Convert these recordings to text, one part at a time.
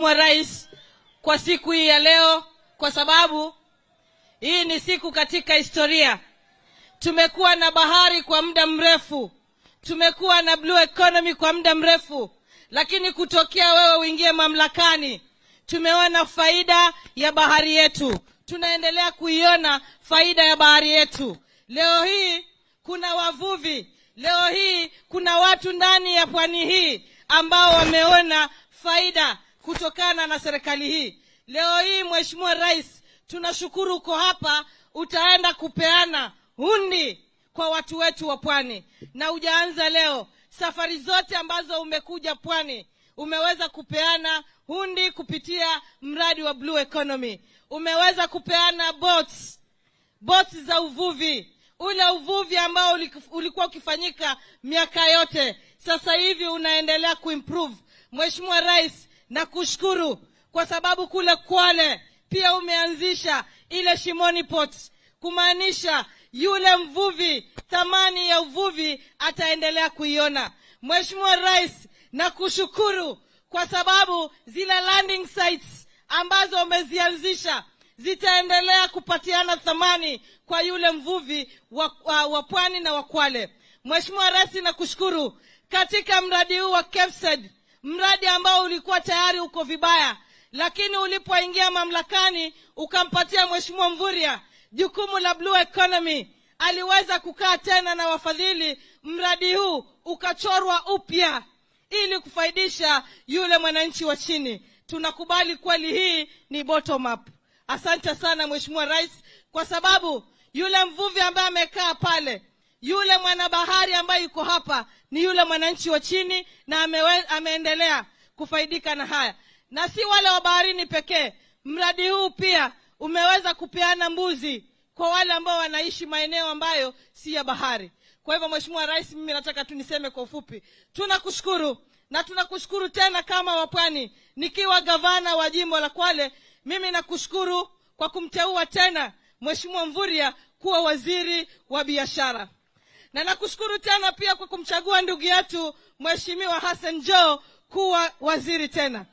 wa rais kwa siku hii ya leo kwa sababu hii ni siku katika historia tumekuwa na bahari kwa muda mrefu tumekuwa na blue economy kwa muda mrefu lakini kutokea wewe uingie mamlakani tumeona faida ya bahari yetu tunaendelea kuiona faida ya bahari yetu leo hii kuna wavuvi leo hii kuna watu ndani ya pwani hii ambao wameona faida kutokana na serikali hii leo hii mheshimiwa rais tunashukuru uko hapa utaenda kupeana hundi kwa watu wetu wa pwani na hujaanza leo safari zote ambazo umekuja pwani umeweza kupeana hundi kupitia mradi wa blue economy umeweza kupeana boats boats za uvuvi ule uvuvi ambao ulikuwa ukifanyika miaka yote sasa hivi unaendelea kuimprove mheshimiwa rais na kushukuru kwa sababu kule kwale pia umeanzisha ile shimoni port kumaanisha yule mvuvi thamani ya uvuvi ataendelea kuiona mheshimiwa rais na kushukuru kwa sababu zile landing sites ambazo umezianzisha zitaendelea kupatiana thamani kwa yule mvuvi wa, wa, wa pwani na wakwale mheshimiwa rais nakushukuru katika mradi huu wa KEFSED, mradi ambao ulikuwa tayari uko vibaya lakini ulipoingia mamlakani ukampatia mheshimiwa mvuria jukumu la blue economy aliweza kukaa tena na wafadhili mradi huu ukachorwa upya ili kufaidisha yule mwananchi wa chini tunakubali kweli hii ni bottom up asante sana mheshimiwa rais kwa sababu yule mvuvi ambaye amekaa pale yule mwanabahari ambaye yuko hapa ni yule mwananchi wa chini na amewe, ameendelea kufaidika na haya na si wale wa baharini pekee mradi huu pia umeweza kupeana mbuzi kwa wale ambao wanaishi maeneo ambayo si ya bahari kwa hivyo mheshimiwa rais mimi nataka tu niseme kwa ufupi tunakushukuru na tunakushukuru tena kama wapwani nikiwa gavana wa jimbo la kwale mimi nakushukuru kwa kumteua tena mheshimiwa mvuria kuwa waziri wa biashara na nakushukuru tena pia kwa kumchagua ndugu yetu mheshimiwa hassan jo kuwa waziri tena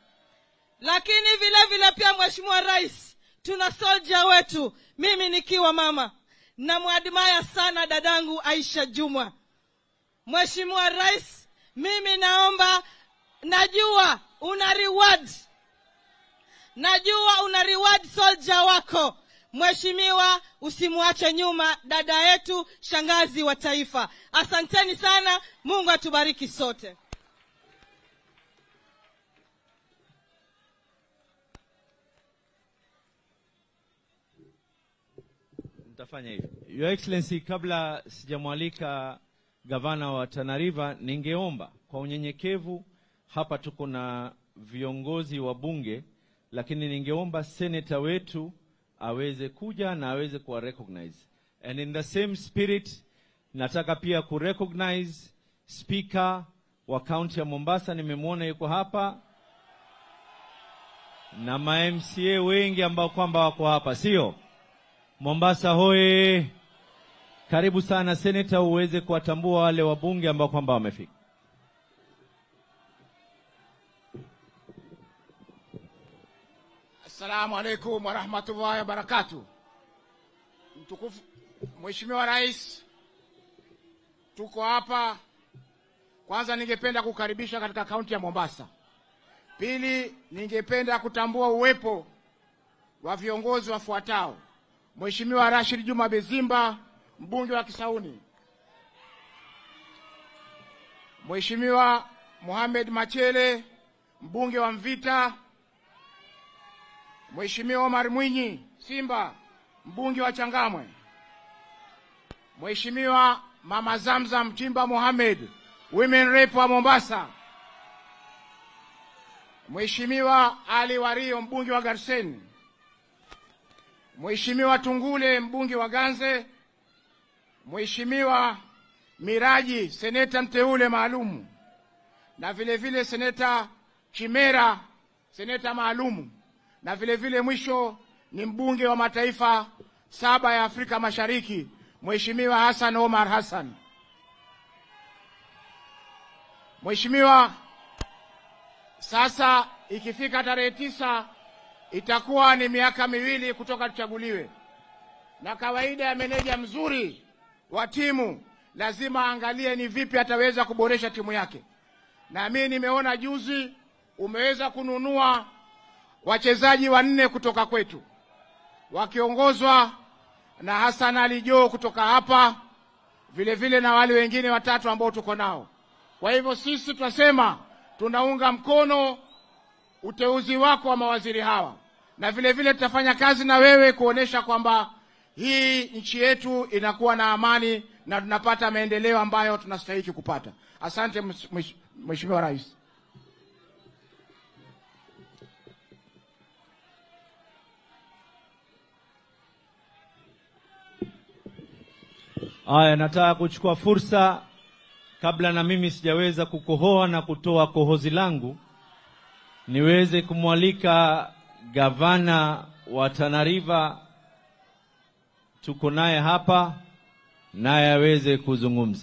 lakini vile vile pia mheshimiwa rais tuna soja wetu mimi nikiwa mama namwadimaya sana dadangu aisha jumwa mheshimiwa rais mimi naomba najua una reward najua una reward soldier wako mheshimiwa usimwache nyuma dada yetu shangazi wa taifa asanteni sana mungu atubariki sote Nitafanya hivyo. Your Excellency, kabla sijamwalika gavana wa Tana River, ningeomba kwa unyenyekevu, hapa tuko na viongozi wa bunge, lakini ningeomba seneta wetu aweze kuja na aweze kuwa recognize. And in the same spirit, nataka pia ku recognize speaker wa kaunti ya Mombasa, nimemwona yuko hapa na ma MCA wengi ambao kwamba wako hapa, sio? Mombasa hoye! Karibu sana seneta, uweze kuwatambua wale wabunge ambao kwamba wamefika. Assalamu alaikum warahmatullahi wabarakatuh. Mtukufu Mheshimiwa Rais, tuko hapa. Kwanza ningependa kukaribisha katika kaunti ya Mombasa. Pili, ningependa kutambua uwepo wa viongozi wafuatao: Mheshimiwa Rashid Juma Bezimba, mbunge wa Kisauni, Mheshimiwa Mohamed Machele, mbunge wa Mvita, Mheshimiwa Omar Mwinyi Simba, mbunge wa Changamwe, Mheshimiwa Mama Zamzam Chimba Mohamed, women rep wa Mombasa, Mheshimiwa Ali Wario, mbunge wa Garseni, Mheshimiwa Tungule, mbunge wa Ganze, Mheshimiwa Miraji, seneta mteule maalum, na vile vile seneta Chimera, seneta maalumu, na vile vile mwisho ni mbunge wa mataifa saba ya Afrika Mashariki, Mheshimiwa Hassan Omar Hassan. Mheshimiwa, sasa ikifika tarehe tisa itakuwa ni miaka miwili kutoka tuchaguliwe, na kawaida ya meneja mzuri wa timu lazima aangalie ni vipi ataweza kuboresha timu yake, na mimi nimeona juzi umeweza kununua wachezaji wanne kutoka kwetu wakiongozwa na Hassan Ali Joho kutoka hapa, vile vile na wale wengine watatu ambao tuko nao. Kwa hivyo sisi tunasema tunaunga mkono uteuzi wako wa mawaziri hawa, na vile vile tutafanya kazi na wewe kuonesha kwamba hii nchi yetu inakuwa na amani na tunapata maendeleo ambayo tunastahili kupata. Asante Mheshimiwa Rais. Haya, nataka kuchukua fursa kabla na mimi sijaweza kukohoa na kutoa kohozi langu, niweze kumwalika gavana wa Tana River, tuko naye hapa, naye aweze kuzungumza.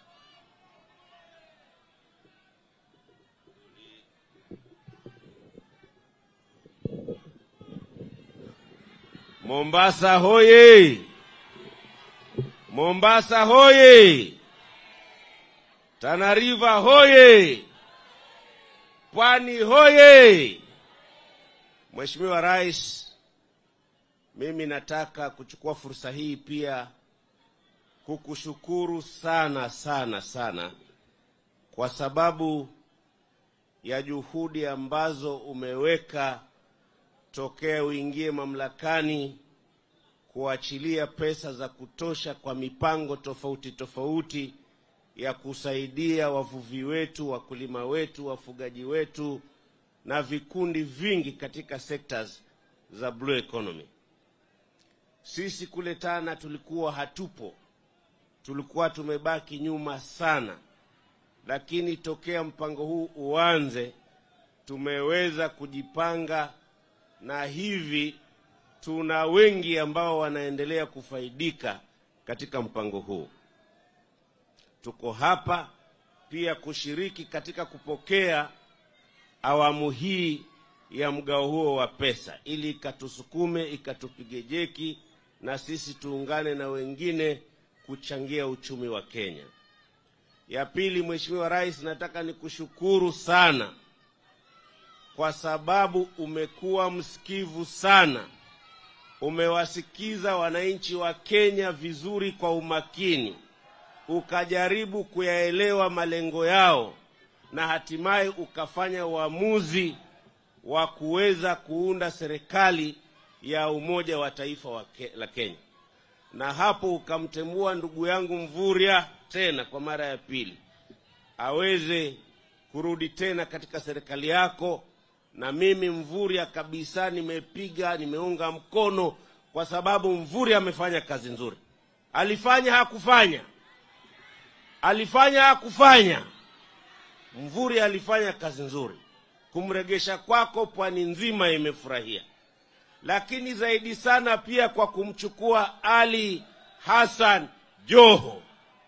Mombasa hoye! Mombasa hoye! Tana River hoye! Pwani hoye! Mheshimiwa Rais, mimi nataka kuchukua fursa hii pia kukushukuru sana sana sana kwa sababu ya juhudi ambazo umeweka tokea uingie mamlakani kuachilia pesa za kutosha kwa mipango tofauti tofauti ya kusaidia wavuvi wetu, wakulima wetu, wafugaji wetu na vikundi vingi katika sectors za blue economy. Sisi kule Tana tulikuwa hatupo, tulikuwa tumebaki nyuma sana, lakini tokea mpango huu uanze tumeweza kujipanga na hivi tuna wengi ambao wanaendelea kufaidika katika mpango huu. Tuko hapa pia kushiriki katika kupokea awamu hii ya mgao huo wa pesa, ili ikatusukume ikatupige jeki na sisi tuungane na wengine kuchangia uchumi wa Kenya. Ya pili, Mheshimiwa Rais, nataka nikushukuru sana kwa sababu umekuwa msikivu sana umewasikiza wananchi wa Kenya vizuri kwa umakini, ukajaribu kuyaelewa malengo yao na hatimaye ukafanya uamuzi wa kuweza kuunda serikali ya umoja wa taifa wa ke, la Kenya, na hapo ukamtemua ndugu yangu Mvurya tena kwa mara ya pili aweze kurudi tena katika serikali yako na mimi Mvurya kabisa nimepiga, nimeunga mkono kwa sababu Mvurya amefanya kazi nzuri. Alifanya hakufanya, alifanya hakufanya. Mvurya alifanya kazi nzuri, kumregesha kwako pwani nzima imefurahia, lakini zaidi sana pia kwa kumchukua Ali Hassan Joho.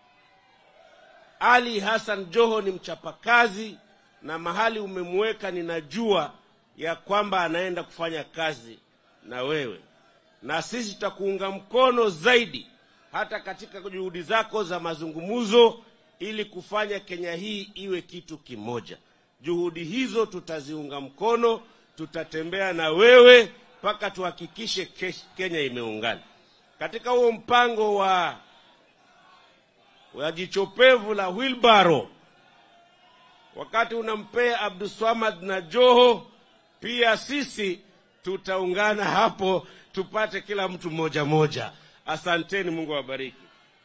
Ali Hassan Joho ni mchapakazi na mahali umemweka ninajua ya kwamba anaenda kufanya kazi na wewe, na sisi tutakuunga mkono zaidi hata katika juhudi zako za mazungumzo, ili kufanya Kenya hii iwe kitu kimoja. Juhudi hizo tutaziunga mkono, tutatembea na wewe mpaka tuhakikishe Kenya imeungana katika huo mpango wa wa jichopevu la wilbaro wakati unampea Abdulswamad na Joho, pia sisi tutaungana hapo tupate kila mtu moja moja. Asanteni, Mungu awabariki.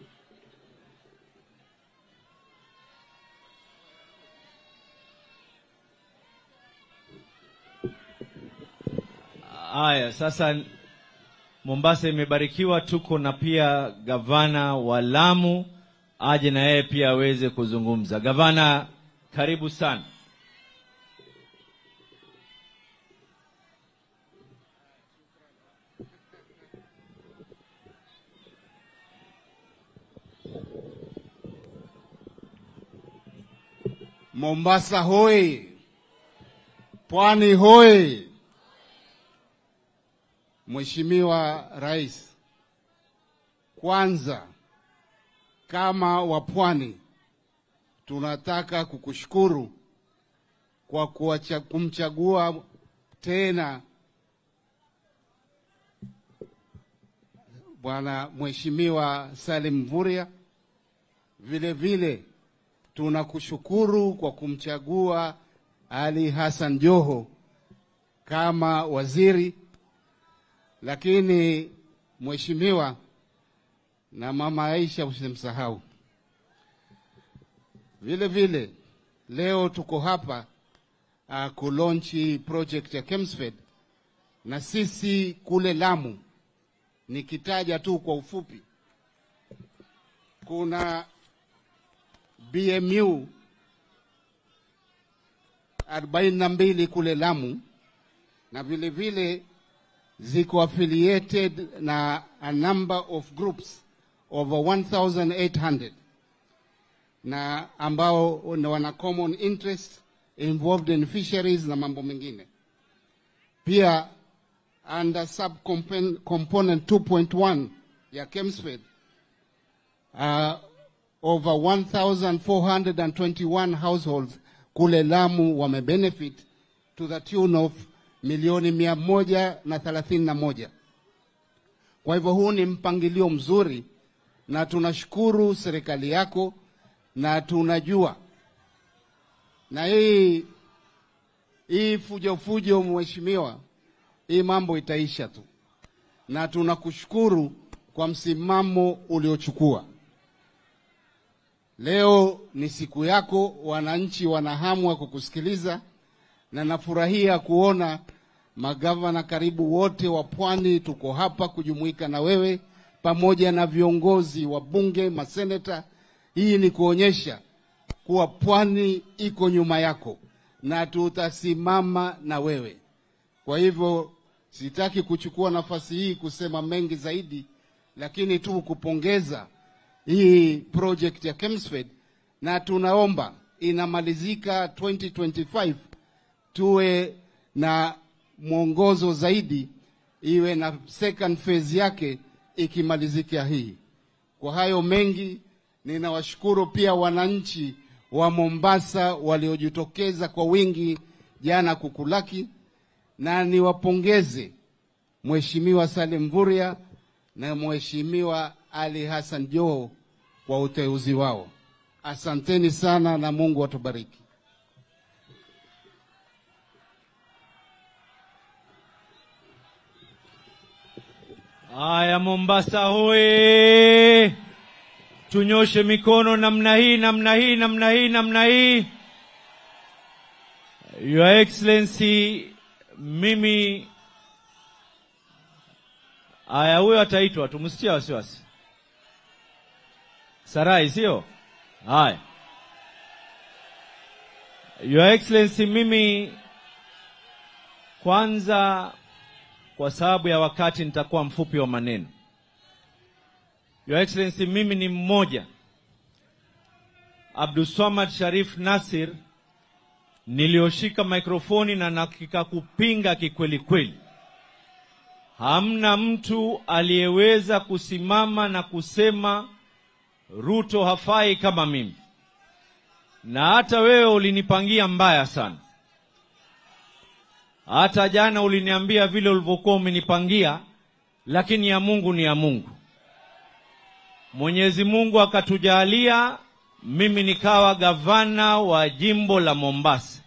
Haya, sasa Mombasa imebarikiwa, tuko na pia gavana wa Lamu aje na yeye pia aweze kuzungumza. Gavana, karibu sana. Mombasa hoi! Pwani hoye! Mheshimiwa Rais, kwanza kama wapwani tunataka kukushukuru kwa kuacha, kumchagua tena Bwana Mheshimiwa Salim Mvurya. Vile vile tunakushukuru kwa kumchagua Ali Hassan Joho kama waziri, lakini mheshimiwa na mama Aisha usimsahau. Vile vile leo tuko hapa uh, kulonchi project ya Kemsfed na sisi kule Lamu, nikitaja tu kwa ufupi, kuna BMU 42 kule Lamu na vile vile ziko affiliated na a number of groups over 1800 na ambao wana common interest involved in fisheries na mambo mengine. Pia under subcomponent 2.1 ya Kemsfed uh, over 1421 households kule Lamu wamebenefit to the tune of milioni mia moja na thelathini na moja. Kwa hivyo huu ni mpangilio mzuri, na tunashukuru serikali yako, na tunajua na hii hii fujo fujo, mheshimiwa, hii mambo itaisha tu, na tunakushukuru kwa msimamo uliochukua. Leo ni siku yako, wananchi wana hamu ya kukusikiliza, na nafurahia kuona magavana karibu wote wa Pwani tuko hapa kujumuika na wewe pamoja na viongozi wa bunge, maseneta. Hii ni kuonyesha kuwa Pwani iko nyuma yako na tutasimama na wewe. Kwa hivyo sitaki kuchukua nafasi hii kusema mengi zaidi, lakini tu kupongeza hii project ya Kemsfed na tunaomba inamalizika 2025 tuwe na mwongozo zaidi, iwe na second phase yake ikimalizika hii. Kwa hayo mengi, ninawashukuru pia wananchi wa Mombasa waliojitokeza kwa wingi jana kukulaki, na niwapongeze Mheshimiwa Salim Mvurya na Mheshimiwa Ali Hassan Joho kwa uteuzi wao. Asanteni sana na Mungu atubariki. Aya, Mombasa hoye! Tunyoshe mikono namna hii, namna hii, namna hii, namna hii. Your Excellency, mimi aya, huyo ataitwa, tumsitia wasiwasi. Sarai, sio? Haya, Your Excellency, mimi kwanza kwa sababu ya wakati nitakuwa mfupi wa maneno. Your Excellency, mimi ni mmoja Abdulswamad Sharif Nasir nilioshika mikrofoni na nakika kupinga kikweli kweli. Hamna mtu aliyeweza kusimama na kusema Ruto hafai kama mimi, na hata wewe ulinipangia mbaya sana. Hata jana uliniambia vile ulivyokuwa umenipangia, lakini ya Mungu ni ya Mungu. Mwenyezi Mungu akatujalia mimi nikawa gavana wa jimbo la Mombasa.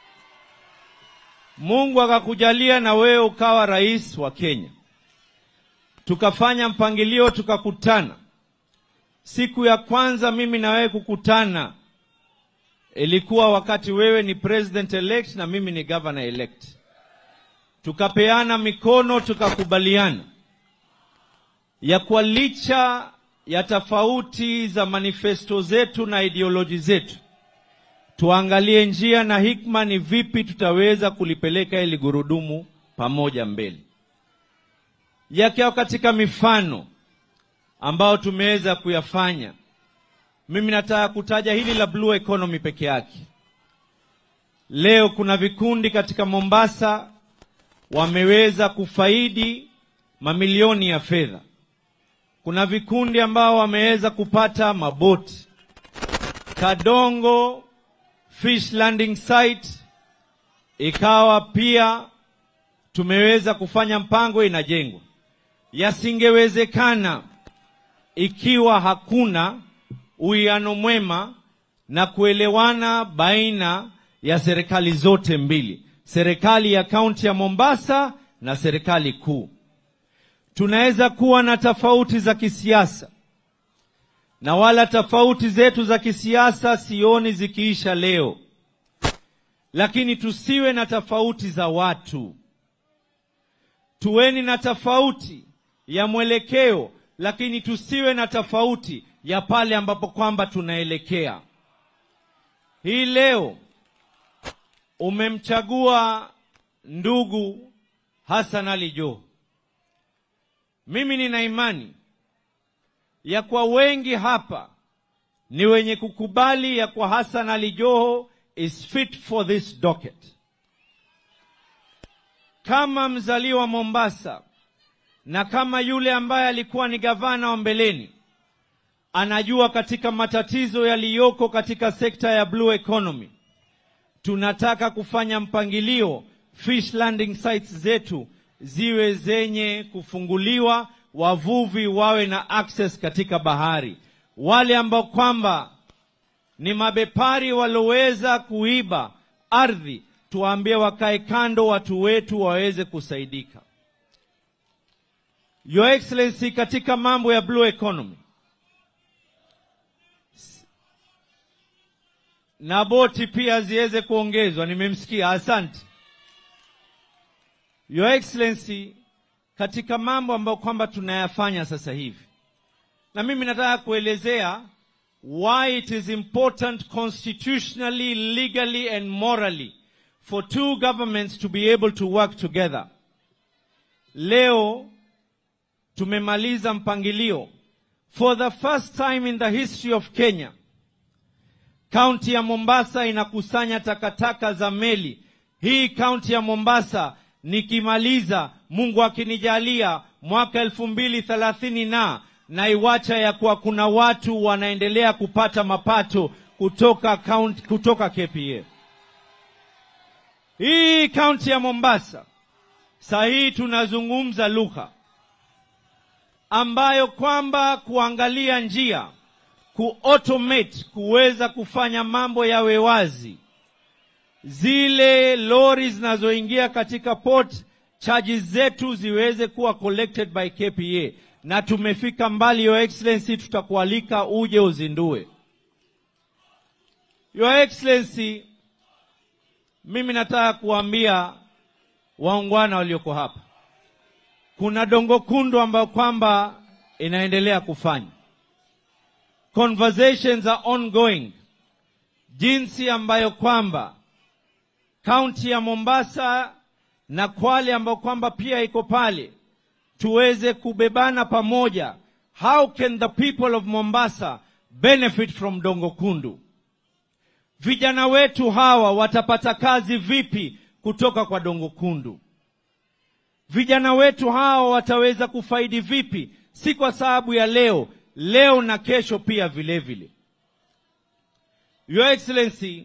Mungu akakujalia na wewe ukawa rais wa Kenya. Tukafanya mpangilio, tukakutana. Siku ya kwanza mimi na wewe kukutana ilikuwa wakati wewe ni president elect na mimi ni governor elect. Tukapeana mikono, tukakubaliana ya kwa licha ya tofauti za manifesto zetu na ideoloji zetu, tuangalie njia na hikma ni vipi tutaweza kulipeleka ili gurudumu pamoja mbele. Yakiwa katika mifano ambayo tumeweza kuyafanya, mimi nataka kutaja hili la blue economy peke yake. leo kuna vikundi katika Mombasa wameweza kufaidi mamilioni ya fedha. Kuna vikundi ambao wameweza kupata maboti. Kadongo Fish Landing Site ikawa pia tumeweza kufanya mpango inajengwa. Yasingewezekana ikiwa hakuna uwiano mwema na kuelewana baina ya serikali zote mbili, serikali ya kaunti ya Mombasa na serikali kuu. Tunaweza kuwa na tofauti za kisiasa, na wala tofauti zetu za kisiasa sioni zikiisha leo, lakini tusiwe na tofauti za watu. Tuweni na tofauti ya mwelekeo, lakini tusiwe na tofauti ya pale ambapo kwamba tunaelekea. Hii leo umemchagua ndugu Hassan Ali Joho. Mimi nina imani ya kwa wengi hapa ni wenye kukubali ya kwa Hassan Ali Joho is fit for this docket. Kama mzaliwa Mombasa na kama yule ambaye alikuwa ni gavana wa mbeleni, anajua katika matatizo yaliyoko katika sekta ya blue economy. Tunataka kufanya mpangilio fish landing sites zetu ziwe zenye kufunguliwa, wavuvi wawe na access katika bahari. Wale ambao kwamba ni mabepari walioweza kuiba ardhi, tuwaambie wakae kando, watu wetu waweze kusaidika. Your Excellency, katika mambo ya blue economy na boti pia ziweze kuongezwa. Nimemsikia, asante Your Excellency, katika mambo ambayo kwamba tunayafanya sasa hivi, na mimi nataka kuelezea why it is important constitutionally, legally and morally for two governments to be able to work together. Leo tumemaliza mpangilio for the first time in the history of Kenya. Kaunti ya Mombasa inakusanya takataka za meli. Hii kaunti ya Mombasa nikimaliza, Mungu akinijalia, mwaka elfu mbili thelathini na naiwacha ya kuwa kuna watu wanaendelea kupata mapato kutoka kaunti, kutoka KPA. Hii kaunti ya Mombasa saa hii tunazungumza lugha ambayo kwamba kuangalia njia kuautomate kuweza kufanya mambo yawe wazi. Zile lori zinazoingia katika port charges zetu ziweze kuwa collected by KPA, na tumefika mbali. Your Excellency, tutakualika uje uzindue. Your Excellency, mimi nataka kuambia waungwana walioko hapa, kuna dongo kundu ambayo kwamba inaendelea kufanya conversations are ongoing, jinsi ambayo kwamba kaunti ya Mombasa na Kwale ambayo kwamba pia iko pale, tuweze kubebana pamoja. How can the people of Mombasa benefit from Dongo Kundu? Vijana wetu hawa watapata kazi vipi kutoka kwa Dongo Kundu? Vijana wetu hawa wataweza kufaidi vipi, si kwa sababu ya leo leo na kesho pia vile vile. Your Excellency,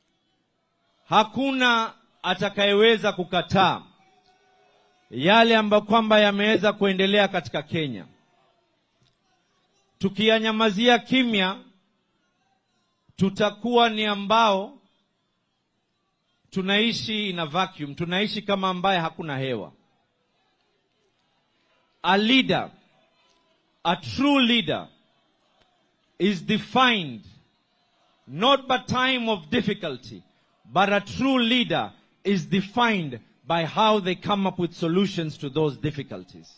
hakuna atakayeweza kukataa yale ambayo kwamba yameweza kuendelea katika Kenya. Tukiyanyamazia kimya, tutakuwa ni ambao tunaishi in a vacuum, tunaishi kama ambaye hakuna hewa. A leader A true leader is defined not by time of difficulty, but a true leader is defined by how they come up with solutions to those difficulties.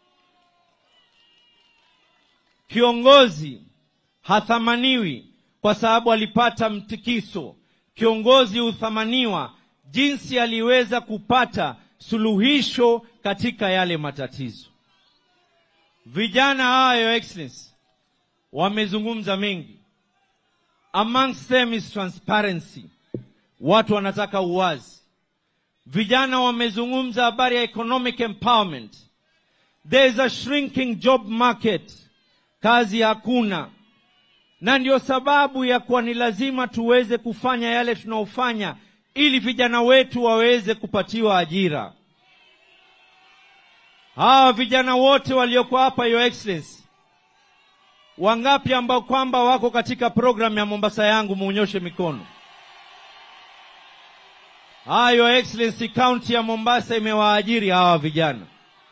Kiongozi hathamaniwi kwa sababu alipata mtikiso. Kiongozi huthamaniwa jinsi aliweza kupata suluhisho katika yale matatizo. Vijana hawa, Your Excellency, wamezungumza mengi. Amongst them is transparency. watu wanataka uwazi. Vijana wamezungumza habari ya economic empowerment. There is a shrinking job market, kazi hakuna, na ndio sababu ya kuwa ni lazima tuweze kufanya yale tunaofanya ili vijana wetu waweze kupatiwa ajira. Hawa vijana wote walioko hapa, Your Excellency, wangapi ambao kwamba wako katika programu ya Mombasa yangu, muonyoshe mikono. Ah, Your Excellency, kaunti ya Mombasa imewaajiri hawa vijana,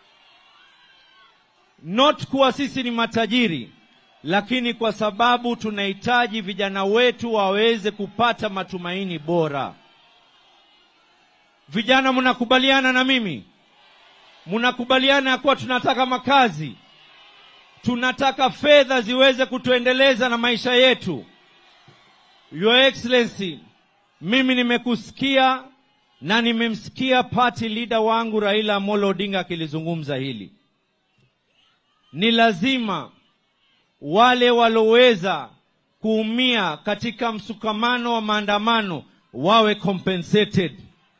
not kuwa sisi ni matajiri, lakini kwa sababu tunahitaji vijana wetu waweze kupata matumaini bora. Vijana, mnakubaliana na mimi? Mnakubaliana ya kuwa tunataka makazi, tunataka fedha ziweze kutuendeleza na maisha yetu. Your Excellency, mimi nimekusikia na nimemsikia party leader wangu Raila Amolo Odinga akilizungumza hili. Ni lazima wale waloweza kuumia katika msukamano wa maandamano wawe compensated.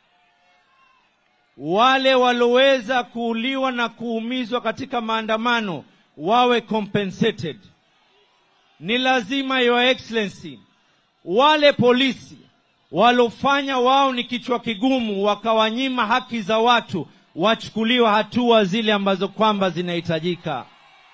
Wale waloweza kuuliwa na kuumizwa katika maandamano wawe compensated. Ni lazima Your Excellency, wale polisi walofanya wao ni kichwa kigumu wakawanyima haki za watu wachukuliwe hatua zile ambazo kwamba zinahitajika.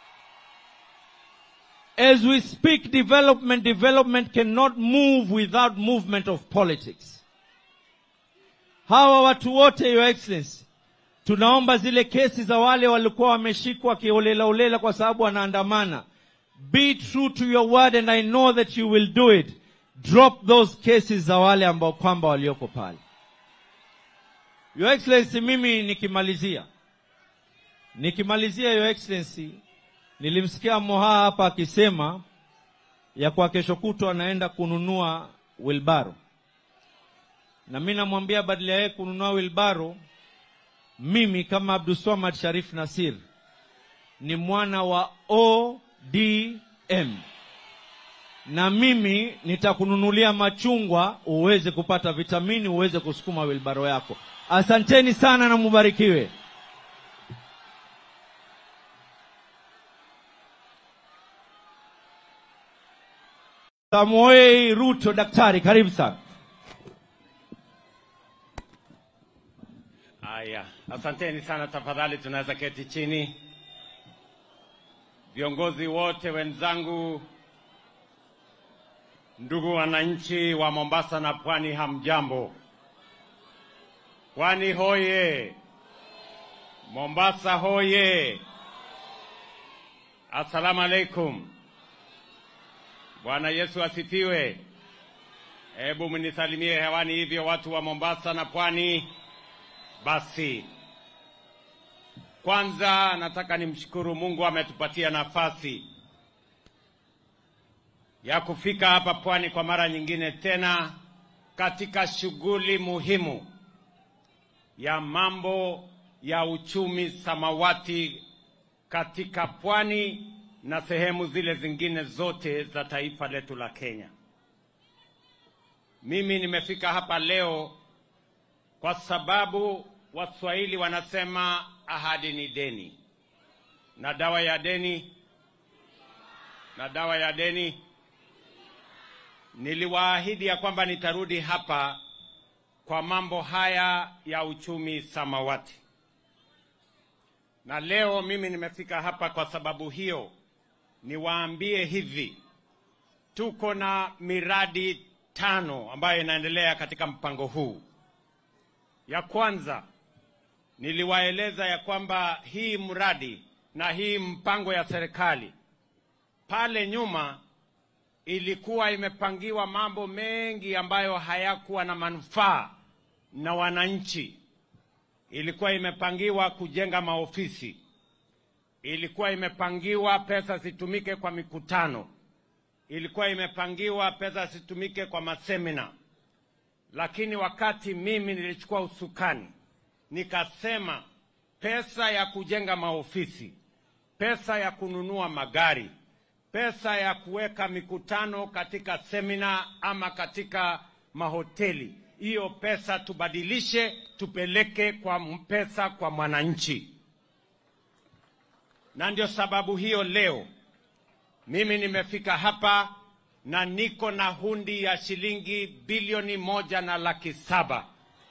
As we speak development, development cannot move without movement of politics. Hawa watu wote, Your Excellency, tunaomba zile kesi za wale walikuwa wameshikwa kiolelaolela kwa sababu wanaandamana. Be true to your word and I know that you will do it. Drop those cases za wale ambao kwamba walioko pale. Your Excellency, mimi nikimalizia nikimalizia, Your Excellency, nilimsikia Moha hapa akisema ya kwa kesho kutwa anaenda kununua wilbaro, na mi namwambia badala ya yeye kununua wilbaro, mimi kama Abdulswamad Sharif Nasir ni mwana wa ODM na mimi nitakununulia machungwa uweze kupata vitamini uweze kusukuma wilbaro yako. Asanteni sana na mubarikiwe. Samoei Ruto, daktari, karibu sana. Haya, asanteni sana. Tafadhali tunaweza keti chini. Viongozi wote wenzangu, ndugu wananchi wa Mombasa na Pwani, hamjambo? Pwani hoye! Mombasa hoye! Assalamu alaikum. Bwana Yesu asifiwe. Hebu mnisalimie hewani hivyo, watu wa Mombasa na Pwani. Basi kwanza nataka nimshukuru Mungu ametupatia nafasi ya kufika hapa Pwani kwa mara nyingine tena katika shughuli muhimu ya mambo ya uchumi samawati katika Pwani na sehemu zile zingine zote za taifa letu la Kenya. Mimi nimefika hapa leo kwa sababu Waswahili wanasema ahadi ni deni, na dawa ya deni na dawa ya deni. Niliwaahidi ya kwamba nitarudi hapa kwa mambo haya ya uchumi samawati, na leo mimi nimefika hapa kwa sababu hiyo. Niwaambie hivi, tuko na miradi tano ambayo inaendelea katika mpango huu. Ya kwanza niliwaeleza ya kwamba hii mradi na hii mpango ya serikali pale nyuma ilikuwa imepangiwa mambo mengi ambayo hayakuwa na manufaa na wananchi. Ilikuwa imepangiwa kujenga maofisi, ilikuwa imepangiwa pesa zitumike kwa mikutano, ilikuwa imepangiwa pesa zitumike kwa masemina lakini wakati mimi nilichukua usukani, nikasema pesa ya kujenga maofisi, pesa ya kununua magari, pesa ya kuweka mikutano katika semina ama katika mahoteli, hiyo pesa tubadilishe, tupeleke kwa pesa kwa mwananchi. Na ndio sababu hiyo leo mimi nimefika hapa na niko na hundi ya shilingi bilioni moja na laki saba.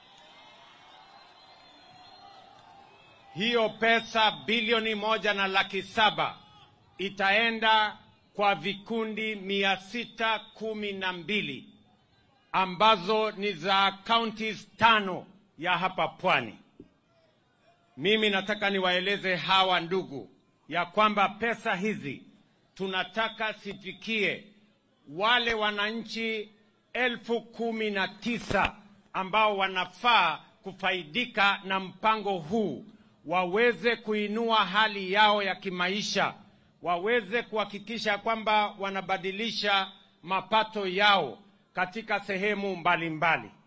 Hiyo pesa bilioni moja na laki saba itaenda kwa vikundi mia sita kumi na mbili ambazo ni za counties tano ya hapa pwani. Mimi nataka niwaeleze hawa ndugu ya kwamba pesa hizi tunataka sifikie wale wananchi elfu kumi na tisa ambao wanafaa kufaidika na mpango huu, waweze kuinua hali yao ya kimaisha, waweze kuhakikisha kwamba wanabadilisha mapato yao katika sehemu mbalimbali mbali.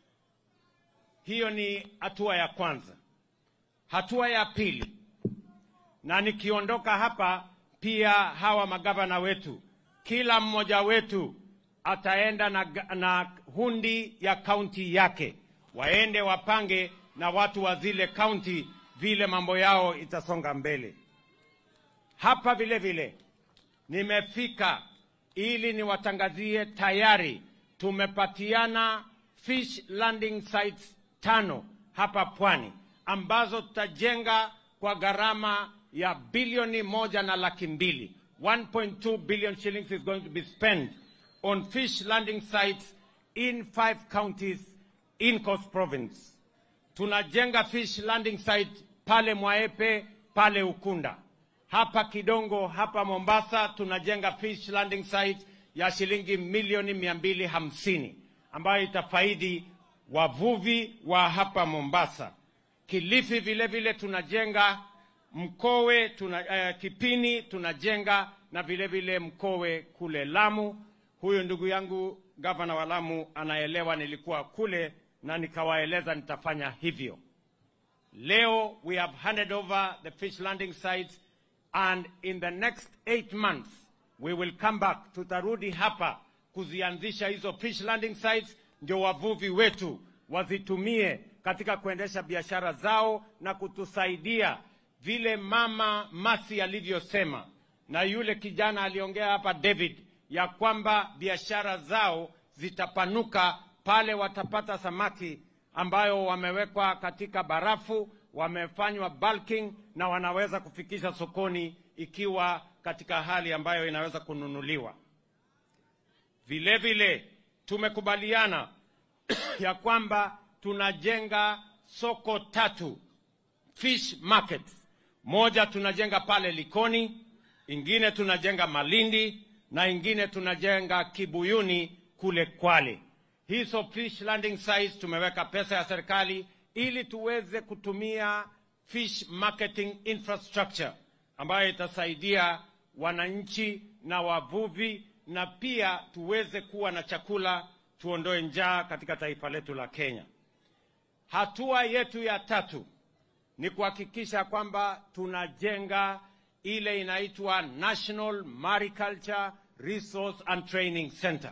Hiyo ni hatua ya kwanza. Hatua ya pili, na nikiondoka hapa pia hawa magavana wetu, kila mmoja wetu ataenda na, na hundi ya kaunti yake, waende wapange na watu wa zile kaunti vile mambo yao itasonga mbele. Hapa vile vile nimefika ili niwatangazie tayari tumepatiana fish landing sites tano hapa pwani ambazo tutajenga kwa gharama ya bilioni moja na laki mbili 1.2 billion shillings is going to be spent on fish landing sites in five counties in Coast Province. Tunajenga fish landing site pale Mwaepe, pale Ukunda, hapa Kidongo, hapa Mombasa tunajenga fish landing site ya shilingi milioni mia mbili hamsini ambayo itafaidi wavuvi wa hapa Mombasa. Kilifi vile vile tunajenga Mkowe tuna, uh, Kipini tunajenga na vile vile Mkowe kule Lamu. Huyu ndugu yangu gavana wa Lamu anaelewa, nilikuwa kule na nikawaeleza nitafanya hivyo. Leo we have handed over the fish landing sites and in the next eight months we will come back, tutarudi hapa kuzianzisha hizo fish landing sites, ndio wavuvi wetu wazitumie katika kuendesha biashara zao na kutusaidia vile mama Masi alivyosema na yule kijana aliongea hapa David, ya kwamba biashara zao zitapanuka pale watapata samaki ambayo wamewekwa katika barafu, wamefanywa bulking na wanaweza kufikisha sokoni ikiwa katika hali ambayo inaweza kununuliwa. Vile vile tumekubaliana ya kwamba tunajenga soko tatu fish markets. Moja tunajenga pale Likoni, ingine tunajenga Malindi na ingine tunajenga Kibuyuni kule Kwale. Hizo fish landing sites tumeweka pesa ya serikali ili tuweze kutumia fish marketing infrastructure ambayo itasaidia wananchi na wavuvi na pia tuweze kuwa na chakula, tuondoe njaa katika taifa letu la Kenya. Hatua yetu ya tatu ni kuhakikisha kwamba tunajenga ile inaitwa National Mariculture Resource and Training Center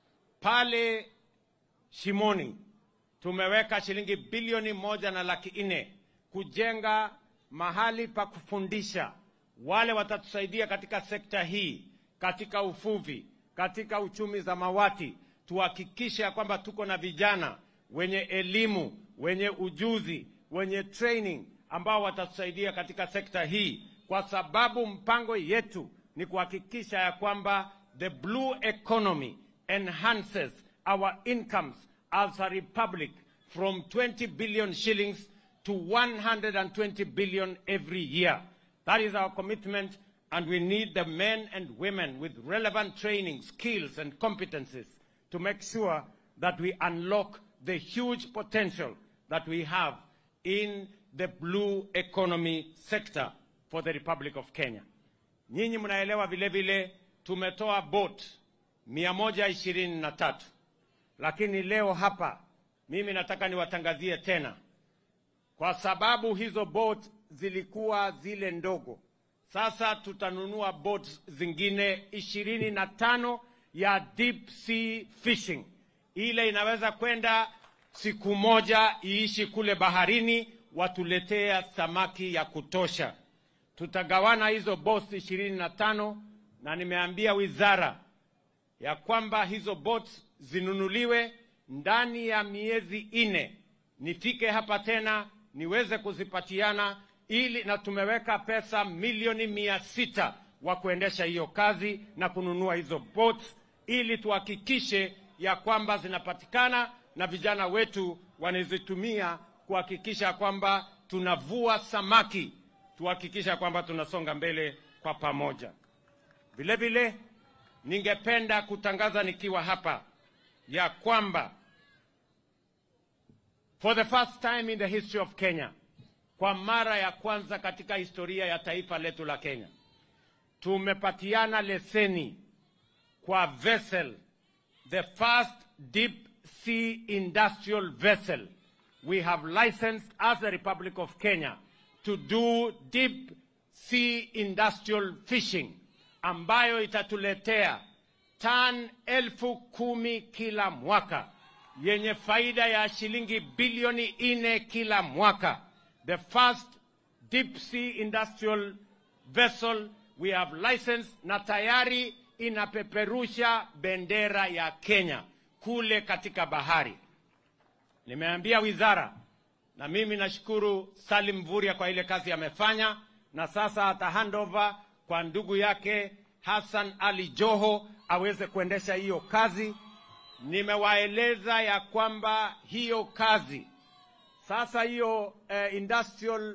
pale Shimoni. Tumeweka shilingi bilioni moja na laki nne kujenga mahali pa kufundisha wale watatusaidia katika sekta hii, katika uvuvi, katika uchumi za mawati. Tuhakikishe ya kwamba tuko na vijana wenye elimu, wenye ujuzi, wenye training ambao watatusaidia katika sekta hii, kwa sababu mpango yetu ni kuhakikisha ya kwamba the blue economy enhances our incomes as a republic from 20 billion shillings to 120 billion every year. That is our commitment, and we need the men and women with relevant training, skills, and competencies to make sure that we unlock the huge potential that we have in the blue economy sector for the Republic of Kenya. Nyinyi mnaelewa vile vile tumetoa boat mia moja ishirini na tatu lakini leo hapa mimi nataka niwatangazie tena, kwa sababu hizo boat zilikuwa zile ndogo. Sasa tutanunua boat zingine ishirini na tano ya deep sea fishing, ile inaweza kwenda siku moja iishi kule baharini, watuletea samaki ya kutosha. Tutagawana hizo boats ishirini na tano na nimeambia wizara ya kwamba hizo boats zinunuliwe ndani ya miezi ine, nifike hapa tena niweze kuzipatiana ili, na tumeweka pesa milioni mia sita wa kuendesha hiyo kazi na kununua hizo boats ili tuhakikishe ya kwamba zinapatikana na vijana wetu wanazitumia kuhakikisha kwamba tunavua samaki, tuhakikisha kwamba tunasonga mbele kwa pamoja. Vile vile ningependa kutangaza nikiwa hapa ya kwamba for the first time in the history of Kenya, kwa mara ya kwanza katika historia ya taifa letu la Kenya, tumepatiana leseni kwa vessel, the first deep sea industrial vessel we have licensed as the Republic of Kenya to do deep sea industrial fishing ambayo itatuletea tan elfu kumi kila mwaka yenye faida ya shilingi bilioni nne kila mwaka. The first deep sea industrial vessel we have licensed na tayari inapeperusha bendera ya Kenya kule katika bahari. Nimeambia wizara na mimi nashukuru Salim Mvurya kwa ile kazi amefanya, na sasa ata handover kwa ndugu yake Hassan Ali Joho aweze kuendesha hiyo kazi. Nimewaeleza ya kwamba hiyo kazi sasa, hiyo eh, industrial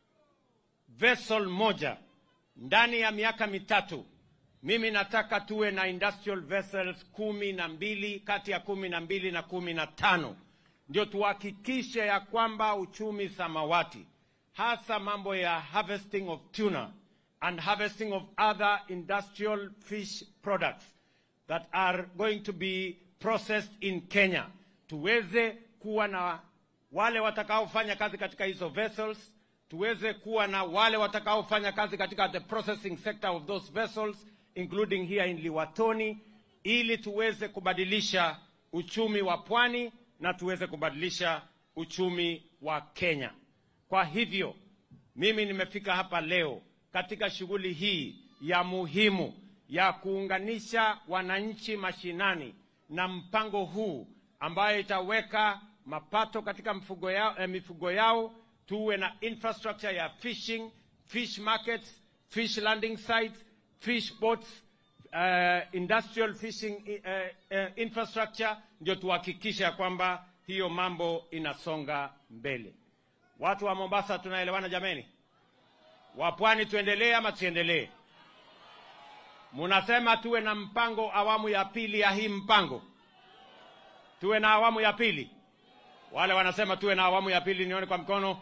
vessel moja ndani ya miaka mitatu, mimi nataka tuwe na industrial vessels kumi na mbili kati ya kumi na mbili na kumi na tano ndio tuhakikishe ya kwamba uchumi samawati, hasa mambo ya harvesting of tuna and harvesting of other industrial fish products that are going to be processed in Kenya, tuweze kuwa na wale watakaofanya kazi katika hizo vessels, tuweze kuwa na wale watakaofanya kazi katika the processing sector of those vessels including here in Liwatoni, ili tuweze kubadilisha uchumi wa pwani na tuweze kubadilisha uchumi wa Kenya. Kwa hivyo mimi nimefika hapa leo katika shughuli hii ya muhimu ya kuunganisha wananchi mashinani na mpango huu ambayo itaweka mapato katika mifugo yao, eh, mifugo yao tuwe na infrastructure ya fishing, fish markets, fish landing sites, fish boats, uh, industrial fishing uh, uh, infrastructure, ndio tuhakikishe ya kwamba hiyo mambo inasonga mbele. Watu wa Mombasa tunaelewana jameni? Wa pwani tuendelee ama tusiendelee? Munasema tuwe na mpango awamu ya pili ya hii mpango, tuwe na awamu ya pili. Wale wanasema tuwe na awamu ya pili, nione kwa mkono.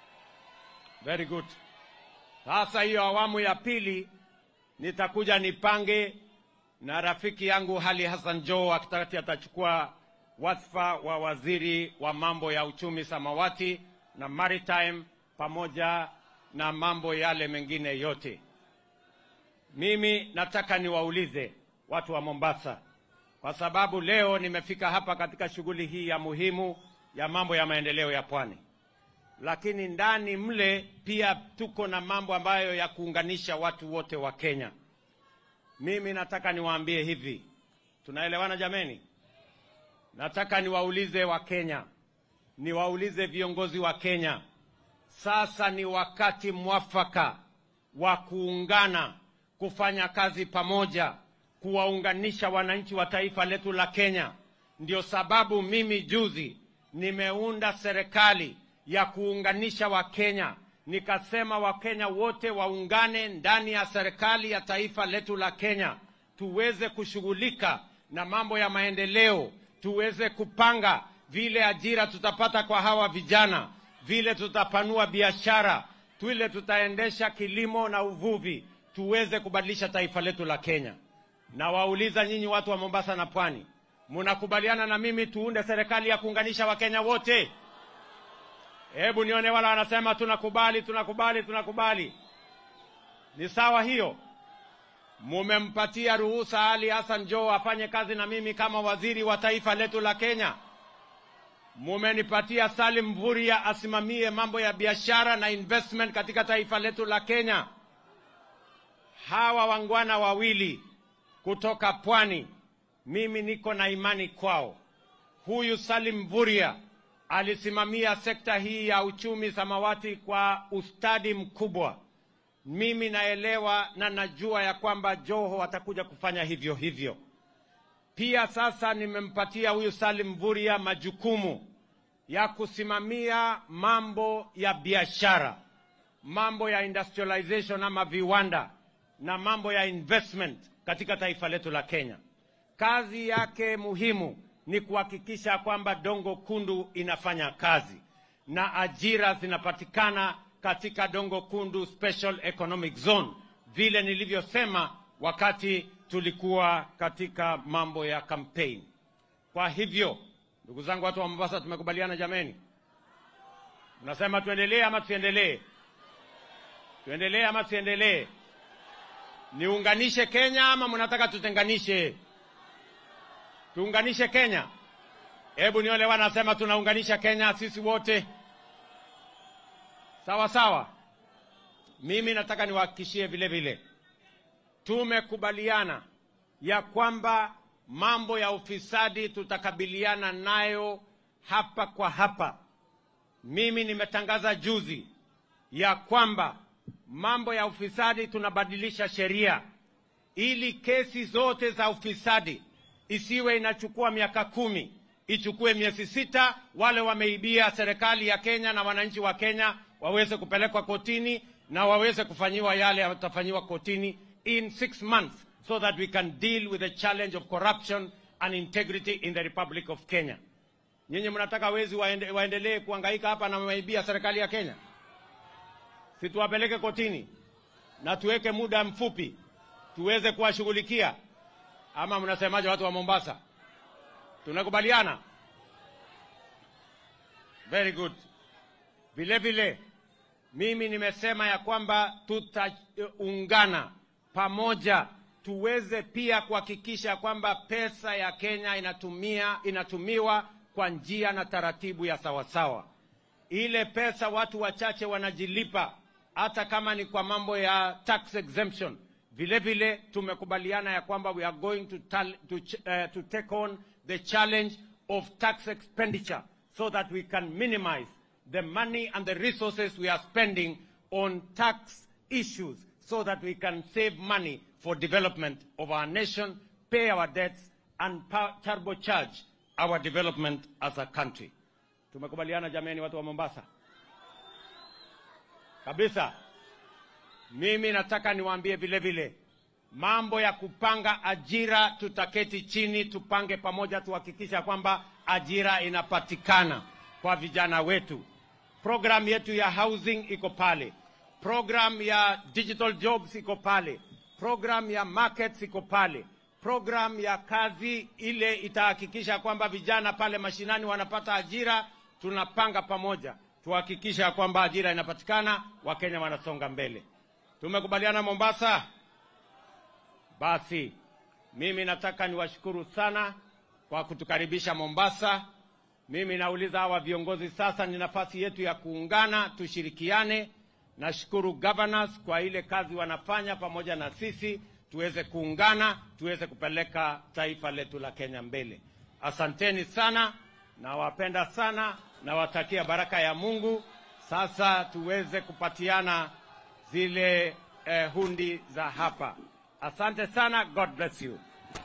Very good. Sasa hiyo awamu ya pili nitakuja nipange na rafiki yangu Hali Hassan Joho akitati atachukua wadhifa wa waziri wa mambo ya uchumi samawati na maritime pamoja na mambo yale mengine yote. Mimi nataka niwaulize watu wa Mombasa, kwa sababu leo nimefika hapa katika shughuli hii ya muhimu ya mambo ya maendeleo ya pwani, lakini ndani mle pia tuko na mambo ambayo ya kuunganisha watu wote wa Kenya. Mimi nataka niwaambie hivi, tunaelewana jameni? Nataka niwaulize wa Kenya, niwaulize viongozi wa Kenya, sasa ni wakati mwafaka wa kuungana, kufanya kazi pamoja, kuwaunganisha wananchi wa taifa letu la Kenya. Ndio sababu mimi juzi nimeunda serikali ya kuunganisha Wakenya, nikasema Wakenya wote waungane ndani ya serikali ya taifa letu la Kenya, tuweze kushughulika na mambo ya maendeleo, tuweze kupanga vile ajira tutapata kwa hawa vijana, vile tutapanua biashara, vile tutaendesha kilimo na uvuvi, tuweze kubadilisha taifa letu la Kenya. Na wauliza nyinyi watu wa Mombasa na Pwani, mnakubaliana na mimi tuunde serikali ya kuunganisha Wakenya wote? Hebu nione wala wanasema tunakubali, tunakubali, tunakubali. Ni sawa hiyo? Mumempatia ruhusa Ali Hassan Joho afanye kazi na mimi kama waziri wa taifa letu la Kenya? mumenipatia Salim Mvurya asimamie mambo ya biashara na investment katika taifa letu la Kenya. Hawa wangwana wawili kutoka pwani, mimi niko na imani kwao. Huyu Salim Mvurya alisimamia sekta hii ya uchumi samawati kwa ustadi mkubwa. Mimi naelewa na najua ya kwamba Joho atakuja kufanya hivyo hivyo. Pia sasa nimempatia huyu Salim Mvurya majukumu ya kusimamia mambo ya biashara, mambo ya industrialization ama viwanda na mambo ya investment katika taifa letu la Kenya. Kazi yake muhimu ni kuhakikisha kwamba Dongo Kundu inafanya kazi na ajira zinapatikana katika Dongo Kundu Special Economic Zone, vile nilivyosema wakati tulikuwa katika mambo ya campaign. Kwa hivyo, ndugu zangu, watu wa Mombasa, tumekubaliana jameni? Mnasema tuendelee ama tusiendelee? Tuendelee ama tusiendelee? Niunganishe Kenya ama mnataka tutenganishe? Tuunganishe Kenya. Hebu niole wanasema tunaunganisha Kenya sisi wote. Sawa sawa. Mimi nataka niwahakikishie vile vile, tumekubaliana ya kwamba mambo ya ufisadi tutakabiliana nayo hapa kwa hapa. Mimi nimetangaza juzi ya kwamba mambo ya ufisadi tunabadilisha sheria ili kesi zote za ufisadi isiwe inachukua miaka kumi, ichukue miezi sita. Wale wameibia serikali ya Kenya na wananchi wa Kenya waweze kupelekwa kotini na waweze kufanyiwa yale yatafanyiwa kotini in six months so that we can deal with the challenge of corruption and integrity in the Republic of Kenya. Nyinyi mnataka wezi waende, waendelee kuhangaika hapa na wameibia serikali ya Kenya? Si tuwapeleke kotini na tuweke muda mfupi tuweze kuwashughulikia, ama mnasemaje, watu wa Mombasa? Tunakubaliana? Very good. Vile vile mimi nimesema ya kwamba tutaungana pamoja tuweze pia kuhakikisha kwamba pesa ya Kenya inatumia inatumiwa kwa njia na taratibu ya sawasawa. Ile pesa watu wachache wanajilipa, hata kama ni kwa mambo ya tax exemption. Vile vile tumekubaliana ya kwamba we are going to, tal, to, uh, to take on the challenge of tax expenditure so that we can minimize the money and the resources we are spending on tax issues so that we can save money for development of our nation, pay our debts, and turbocharge our development as a country. Tumekubaliana jameni, watu wa Mombasa? Kabisa. Mimi nataka niwaambie vile vile mambo ya kupanga ajira, tutaketi chini tupange pamoja, tuhakikisha kwamba ajira inapatikana kwa vijana wetu. Program yetu ya housing iko pale, program ya digital jobs iko pale, program ya markets iko pale, program ya kazi ile itahakikisha kwamba vijana pale mashinani wanapata ajira. Tunapanga pamoja tuhakikisha kwamba ajira inapatikana, Wakenya wanasonga mbele. Tumekubaliana Mombasa? Basi mimi nataka niwashukuru sana kwa kutukaribisha Mombasa. Mimi nauliza hawa viongozi sasa, ni nafasi yetu ya kuungana, tushirikiane. Nashukuru governors kwa ile kazi wanafanya pamoja na sisi, tuweze kuungana, tuweze kupeleka taifa letu la Kenya mbele. Asanteni sana, nawapenda sana, nawatakia baraka ya Mungu. Sasa tuweze kupatiana zile eh, hundi za hapa. Asante sana, God bless you.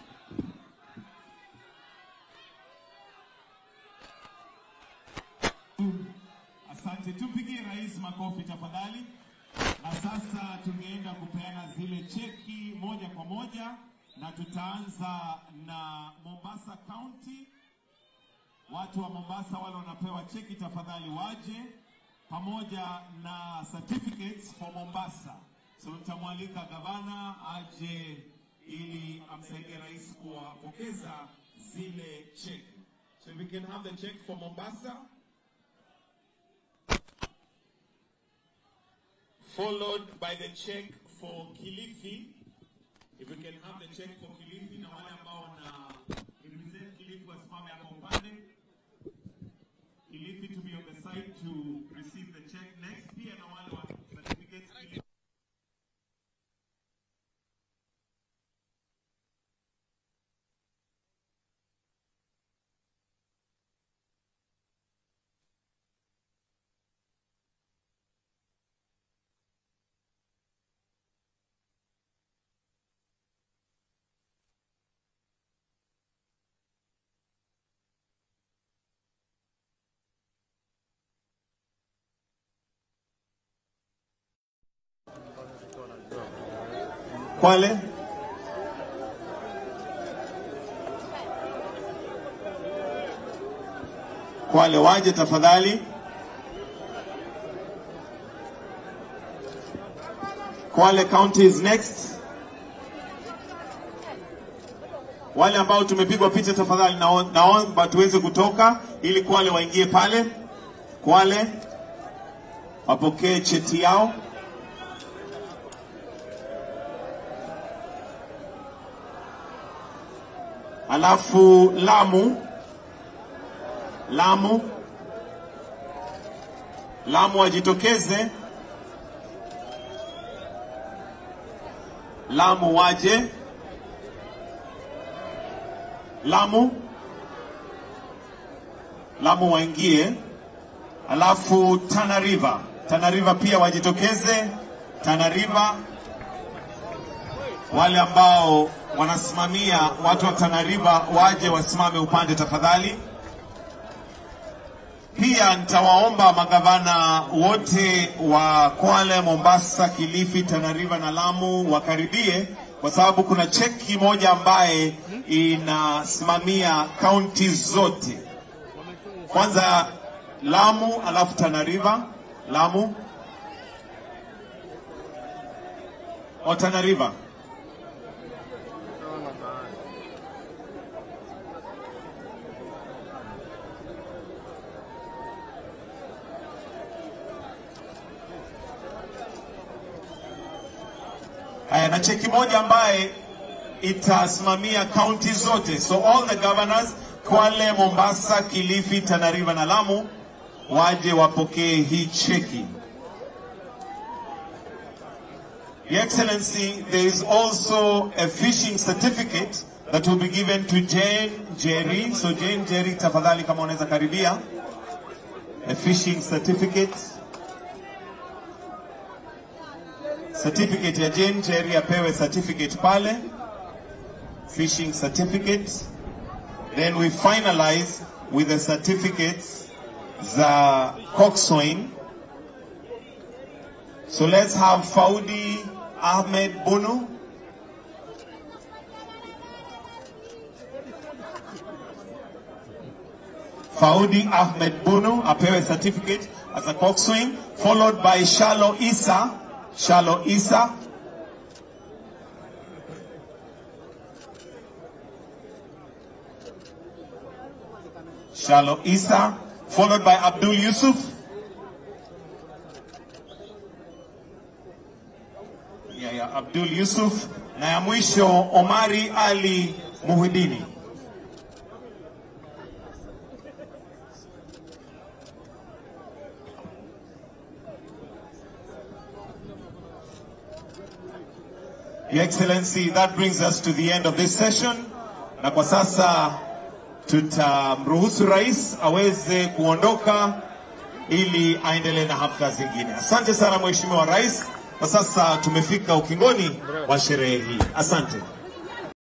Asante, tumpigie rais makofi tafadhali. Na sasa tungeenda kupeana zile cheki moja kwa moja, na tutaanza na Mombasa County. Watu wa Mombasa wale wanapewa cheki tafadhali waje pamoja na certificates for Mombasa. So nitamwalika gavana aje ili amsaidie rais kuwapokeza zile cheki. So if we can have the check for Mombasa. followed by the check for Kilifi. If we can have the check for Kilifi na wale ambao wana represent Kilifi wasimame hapo upande. like to receive the check next. Pia na wale wa certificates ili Kwale. Kwale waje tafadhali. Kwale County is next. Wale ambao tumepigwa picha tafadhali, nao- naomba tuweze kutoka ili Kwale waingie pale. Kwale wapokee cheti yao. Alafu Lamu, Lamu, Lamu wajitokeze. Lamu waje. Lamu, Lamu waingie. Alafu Tana River, Tana River pia wajitokeze. Tana River wale ambao wanasimamia watu wa Tana River waje wasimame upande tafadhali. Pia nitawaomba magavana wote wa Kwale, Mombasa, Kilifi, Tana River na Lamu wakaribie, kwa sababu kuna cheki moja ambaye inasimamia kaunti zote. Kwanza Lamu, alafu Tana River. Lamu o Tana River. Haya, na cheki moja ambaye itasimamia kaunti zote, so all the governors Kwale, Mombasa, Kilifi, Tana River na Lamu waje wapokee hii cheki. Your Excellency, there is also a fishing certificate that will be given to Jane Jerry. So Jane Jerry, tafadhali kama unaweza karibia. A fishing certificate. certificate ya Jane Jerry apewe certificate pale, fishing certificate. Then we finalize with the certificates za coxswain. So let's have Faudi Ahmed Bunu. Faudi Ahmed Bunu apewe certificate as a coxswain, followed by Shalo Isa. Shalo Isa. Shalo Isa, followed by Abdul Yusuf. Yeah, yeah, Abdul Yusuf na ya mwisho Omari Ali Muhidini. Your Excellency, that brings us to the end of this session. Na kwa sasa tutamruhusu rais aweze kuondoka ili aendelee na hafla zingine. Asante sana Mheshimiwa Rais. Kwa sasa tumefika ukingoni wa sherehe hii. Asante.